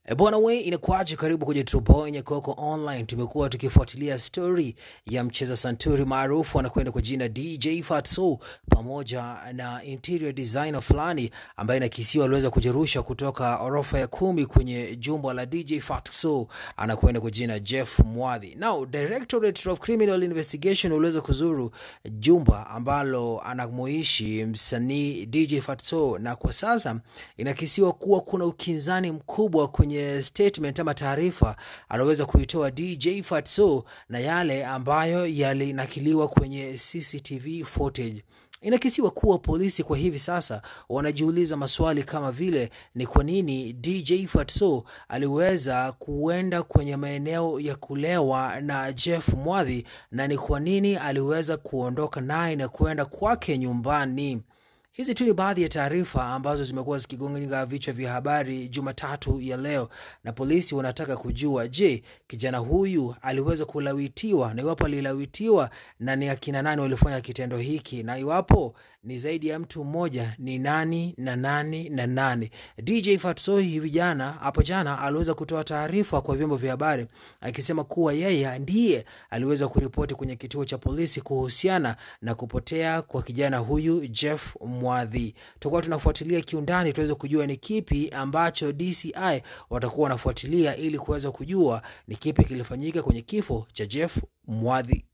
E bwana we, inakuaje? Karibu kwenye True Nyakoko Online. Tumekuwa tukifuatilia story ya mcheza santuri maarufu anakwenda kwa jina DJ Fatso pamoja na interior designer fulani ambaye inakisiwa aliweza kujirusha kutoka orofa ya kumi kwenye jumba la DJ Fatso anakwenda kwa jina Jeff Mwadhi. Now, Directorate of Criminal Investigation uliweza kuzuru jumba ambalo anamoishi msanii DJ Fatso, na kwa sasa inakisiwa kuwa kuna ukinzani mkubwa kwenye statement ama taarifa anaweza kuitoa DJ Fatso na yale ambayo yalinakiliwa kwenye CCTV footage. Inakisiwa kuwa polisi kwa hivi sasa wanajiuliza maswali kama vile ni kwa nini DJ Fatso aliweza kuenda kwenye maeneo ya kulewa na Jeff Mwadhi na ni kwa nini aliweza kuondoka naye na kuenda kwake nyumbani. Hizi tu ni baadhi ya taarifa ambazo zimekuwa zikigonga vichwa vya habari Jumatatu ya leo, na polisi wanataka kujua, je, kijana huyu aliweza kulawitiwa, na iwapo alilawitiwa, na ni akina nani walifanya kitendo hiki, na iwapo ni zaidi ya mtu mmoja, ni nani na nani na nani. DJ Fatso hivi jana, hapo jana, aliweza kutoa taarifa kwa vyombo vya habari akisema kuwa yeye ndiye aliweza kuripoti kwenye kituo cha polisi kuhusiana na kupotea kwa kijana huyu Jeff Mwadhi. Tutakuwa tunafuatilia kiundani tuweze kujua ni kipi ambacho DCI watakuwa wanafuatilia ili kuweza kujua ni kipi kilifanyika kwenye kifo cha Jeff Mwadhi.